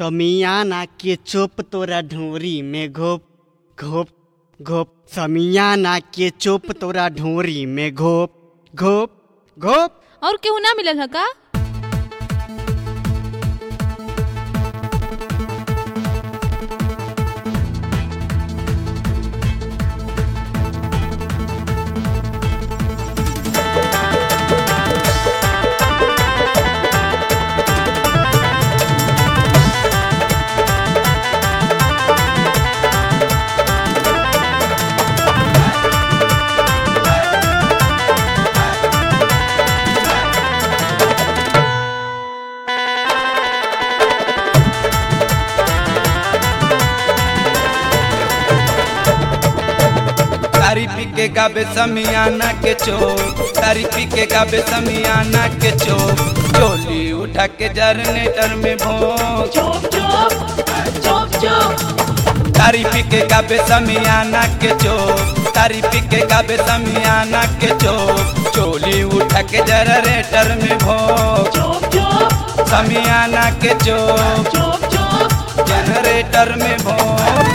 समियाना के चोप तोरा ढोरी में घोप घोप घोप समियाना के चोप तोरा ढोरी में घोप घोप घोप और केहू ना मिलल ह का तारी पी के गाबे समियाना के चो तारी पी के गाबे समियाना के चो चोली उठा के जरनेटर में भोंग तारी पी के गाबे समियाना के चो तारी पी के गाबे समियाना के चो चोली उठा के जरनेटर में भोंग समियाना के चो जनरेटर में भोंग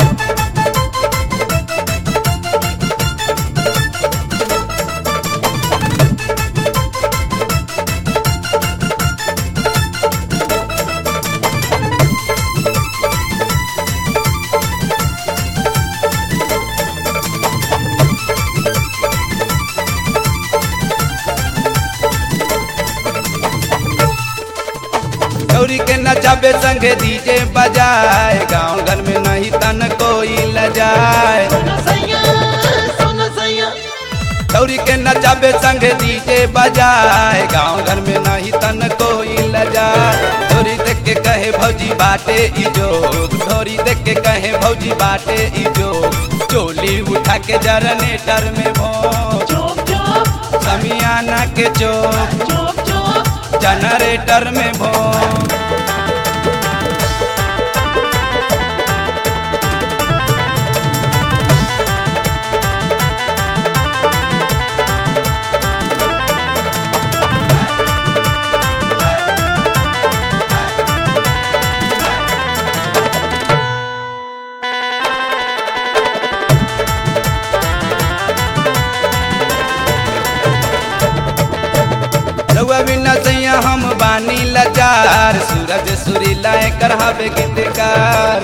गौरी के नचाबे संगे डीजे बजाए गांव घर में नहीं तन कोई लजाए गौरी के नचाबे संगे डीजे बजाए गांव घर में नहीं तन कोई लजाए ढोरी देख के कहे भौजी बाटे इजो ढोरी देख के कहे भौजी बाटे इजो चोली उठा के जरनेटर में भो समियाना के चोक जनरेटर में भो रउआ बिना सैया हम बानी लाचार सूरज सुरीला कर हवे गीतकार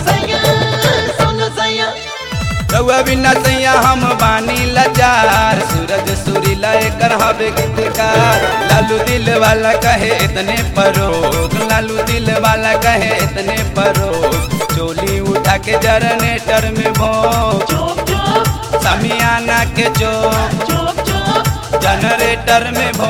रउआ बिना सैया हम बानी लाचार सूरज सुरीला कर हवे गीतकार लालू दिल वाला कहे इतने परोग लालू दिल वाला कहे इतने परोग चोली उठा के जरनेटर में भो समियाना के चोक जनरेटर में भो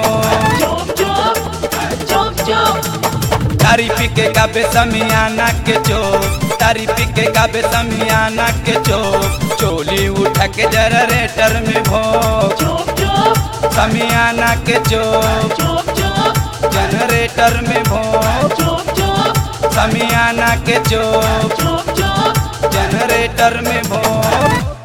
तारी पी के गाबे समियाना के चो तारी पी के गाबे समियाना के चो चोली उठा के जनरेटर में भो समियाना के चो जनरेटर में भो समियाना के चो जनरेटर में भो